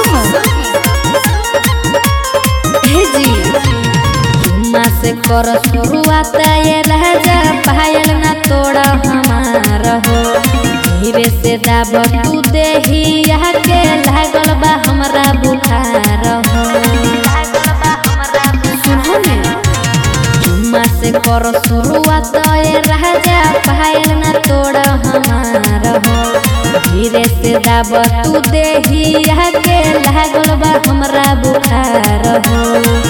हे जी जुम्मा से कर शुरुआत ये राजा पायल ना तोड़ा हमार हो धीरे से दाब तू देहिया के लागल बा हमरा बुखार हो सुनो ने जुम्मा से कर शुरुआत ये राजा पायल ना तोड़ा हमार हो धीरे से दाब तू देहिया के लागल बा हमरा बुखार हो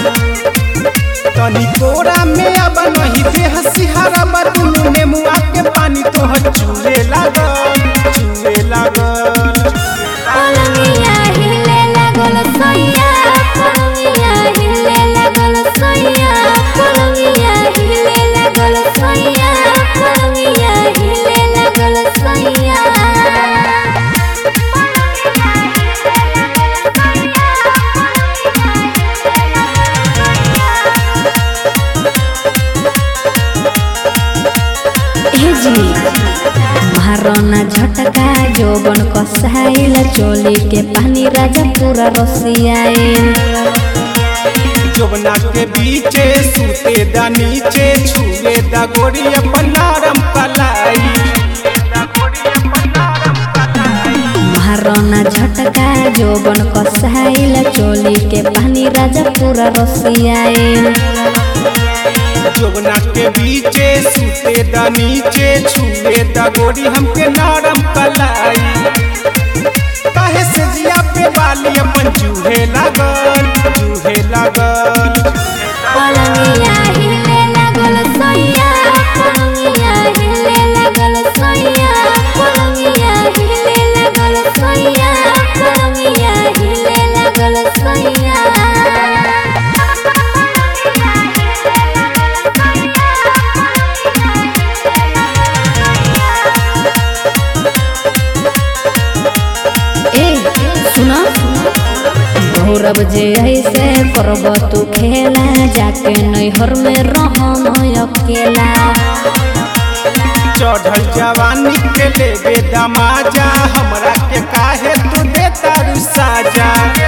तनी कोरा में अब नहीं देह सिहारा बदुनु नेमुआ के पानी तो चूहे लागल चूहे लागल पलंगिया हिले लागल सैया पलंगिया हिले लागल सैया पलंगिया हिले लागल सैया पलंगिया हिले लागल सैया हे जी महाराना झटका जोबन कसाइल चोली के पानी राजा पूरा रसियाइल जोबना के बीचे सूते दा नीचे छुए दा गोरी अपन नरम कलाई महाराना झटका जोबन कसाइल चोली के पानी राजा पूरा रसियाइल जोबना के बीचे सूते दा नीचे छुए दा गोरी हमके नरम कलाई काहे से जिया पे बाली अपन जूहे लागल जूहे लागल पलंगिया हिले लागल सैया पलंगिया हिले लागल सैया पलंगिया हिले लागल सैया पलंगिया हिले लागल सैया ए सुना गौरव जे ऐसे करब तू खेला जाके नैहर में रहम अकेला चढ़ल जवानी के लेबे दमाजा हमरा के काहे तू देता रू साजा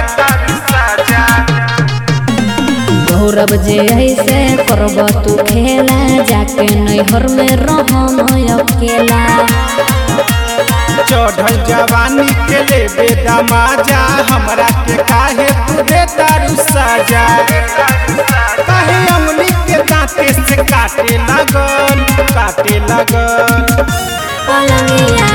गौरव जे ऐसे करब तू खेला जाके नैहर में रहम अकेला चढ़ल जवानी के लेबे दमाजा हमरा के काहे तू देता रू साजा काहे अंगुली के दांते से काटे लगल काटे लगल पलंगिया